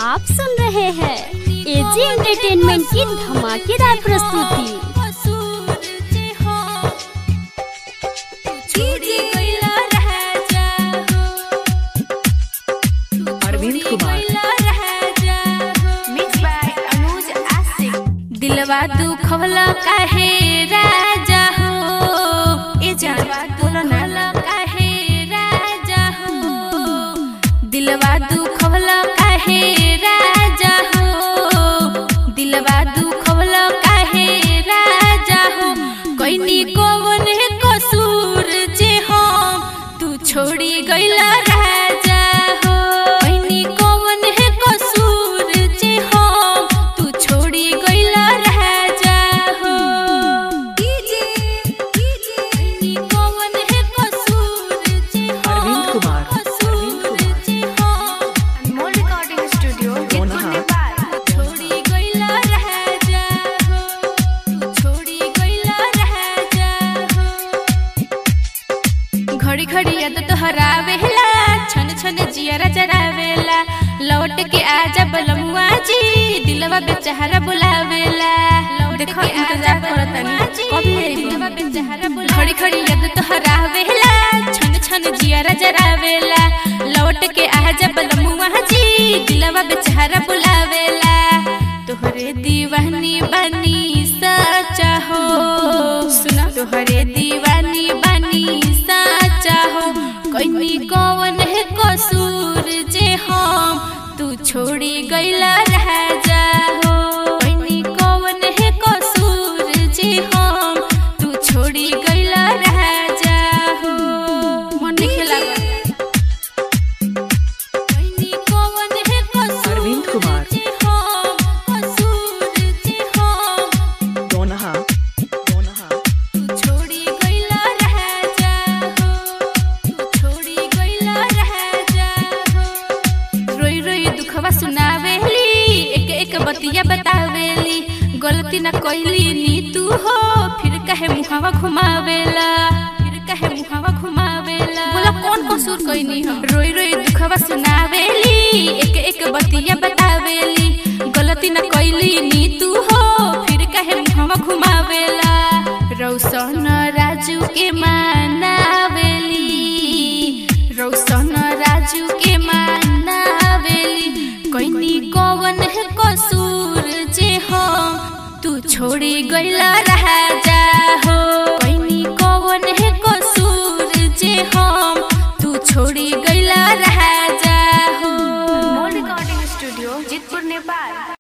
आप सुन रहे हैं एजी एंटरटेनमेंट की धमाकेदार प्रस्तुति अरविंद कुमार मिक्स बाय अनुज आशिक दिलवा दुखवला काहे राजा हो ए दिलवा दुखवला काहे राजा हो दिलवा दुखवला काहे राजा हो दिलवा दुखवला काहे राजा हो कोइनी कोवन कसूर जे हम तू छोड़ी गइला राजा हो कोइनी कोवन कसूर जे हम तू छोड़ी गइला राजा हो कोइनी कोवन कसूर जे अरविंद कुमार, कसूर जे हम अनमोल रिकॉर्डिंग स्टूडियो दोनों हाथ। छोड़ी गइला राजा हो तू छोड़ी गइला राजा हो घड़ी घड़ी याद तोहरावेला छन छन जियरा जरावेला लौट के आजा बलमुआ जी दिलवा बेचारा बुलावेला देखो इंतजार करतनी कब दिलवा बेचारा बुला घड़ी घड़ी याद तोहरावेला छन छन जियरा जरावेला लौट के आजा बलमुआ जी दिलवा बेचारा बुलावेला तोहरे दीवानी बनी सचा हो सुना तोहरे दीवानी बनी सचा हो कोई कौन है कसूर जे हम तू छोड़ी गइला राजा हो कोई कौन है कसूर जे हम तू छोड़ी गइला राजा हो मन नहीं लागल कोई कौन है कसूर अरविंद कुमार। जे हम कसूर जे हम दोनहा दोनहा तू छोड़ी गइला राजा हो तू छोड़ी गइला राजा हो रोई रोई दुखवा सुनावेली एक एक बतिया बतावेली गलती ना कइली नी तू हो फिर कहे मुहावा घुमावेला फिर कहे मुहावा घुमावेला बोला कौन कसूर कइनी हम रोई रोई दुखवा सुनावेली एक एक बतिया बतावेली गलती ना कइली नी तू हो फिर कहे मुहावा घुमावेला रौशन राजू के मानावेली रौशन राजू के मानावेली कोइनी कौन है कसूर जे हम तू छोड़ी गइला राजा हो कोइनी कौन है कसूर जे हम तू छोड़ी गइला राजा हो अनमोल रिकॉर्डिंग स्टूडियो जितपुर नेपाल